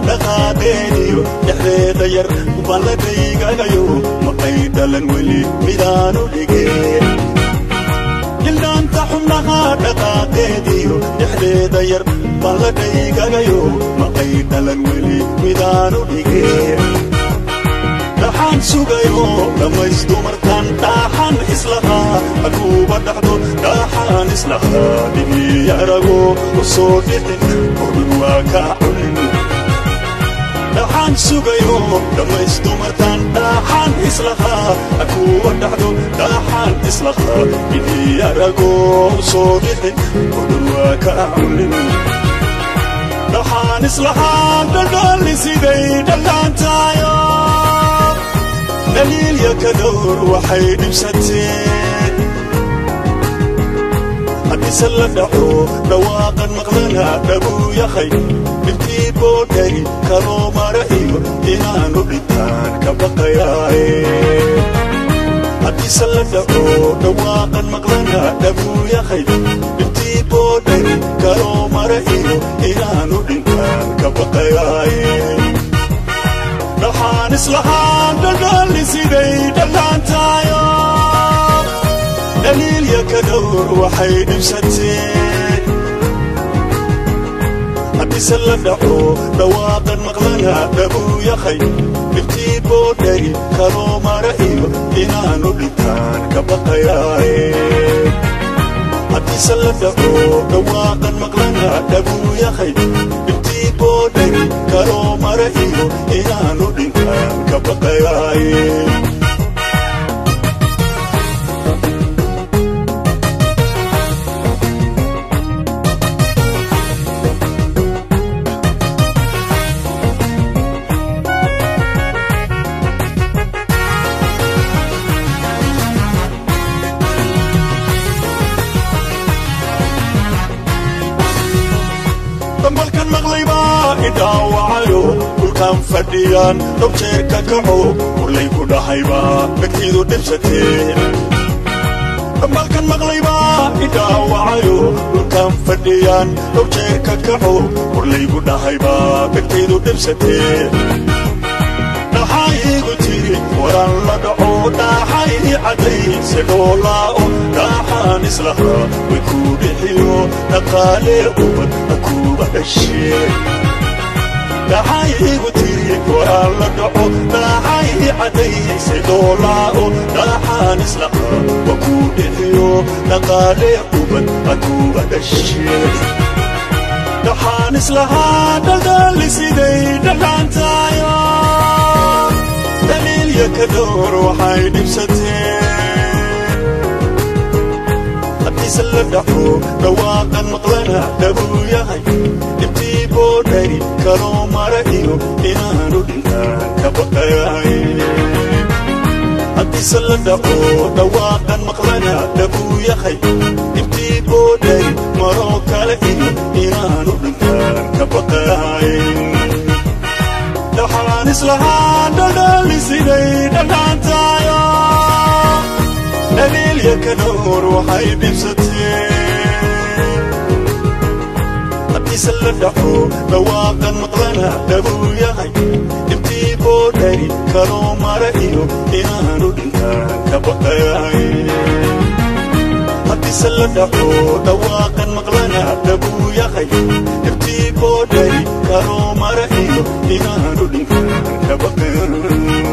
dhaqaaqeediyo dhexdeeda yar balladhaygagayo maqay dhalan weli midaanu dhigeen jildhaanta xubnaha dhaqaaqeediyo dhexdeeda yar balladhaygagayo maqay dhalan weli midaanu dhigeen dhaxaan sugayo dhammaystu markaan dhaaxan islahaa haduuba dhaxdo dhaaxaan islahaa dhigii arago u soo dhixin odhun waa kaa cunin dhaxaan sugayo dhammaystu markaan dhaaxaan islahaa haduuba dhaxdo dhaaxaan islahaa dhigii arago u soo dhixin odhun waa kaa cunin dhaxaan islahaa dhaldhalli siday dhallaantaayo daliilya ka dhowr waxay dhibsateen haddiise la dhaco dhawaaqan maqlana dhabuu yahay dhibtii boodhari kaloo mara iyo inaanu dhintaan ka baqayaaye haddiise la dhaco dhawaaqan maqlana dhabuu yahay dhibtii boodhari kaloo mara iyo inaanu dhintaan ka baqayaaye dhaxaan islahaan dhaldhalli siday dhallaantaayo daliilya ka dhowr waxay dhibsateen haddiise la dhaco dhawaaqan maqlana dhabuu yahay dhibtii boodhari kaloo mara iyo inaanu dhintaan ka baqayaaye haddiise la dhaco dhawaaqan maqlana dhabuu yahay dhibtii boodhari kaloo mara iyo inaanu dhintaan ka baqayaaye dambalkan maqlaybaa idhaawacayo dhulkaan fadhiyaan dhowr jeer ka kaco urlay ku dhahaybaa dhegtiidu dhibsatee dambalkan maqlaybaa idhaawacayo dhulkaan fadhiyaan dhowr jeer ka kaco urlay ku dhahaybaa dhegtiidu dhibsatee dhaxayigu tiri waran la dhaco dhaaxay caddayse dhoolaa'o dhaaxaan islahaa way kuu dhixiyo dhaqaalee ubad akuuba dhashee dhaxayigu tiri waran la dhaco dhaaxay caddayse dhoolaa'o dhaaxaan islahaa wa kuu dhixiyo dhaqaalee ubad akuuba dhashee dhaxaan islahaa dhaldhalli siday dhallaantaayo daliilya ka dhowr waxay dhibsateen haddiise la dhaco dhawaaqan maqlana dhabuu yahay dhibtii boodhari kaloo mara iyo inaanu dhintaan ka baqayaaye haddiise la dhaco dhawaaqan maqlana dhabuu yahay dhibtii boodhari maroo kale iyo inaanu dhintaan ka baqayaaye dhaxaan islahaan dhaldhalli siday dhallaantaayo daliilya ka dhowr waxay dhibsateen haddiise la dhaco dhawaaqan maqlana dhabuu yahay dhibtii boodhari kaloo mara iyo inaanu dhintaan ka baqayaaye haddiise la dhaco dhawaaqan maqlana dhabuu yahay dhibtii boodhari kaloo mara iyo inaanu dhintaan ka baqayaaye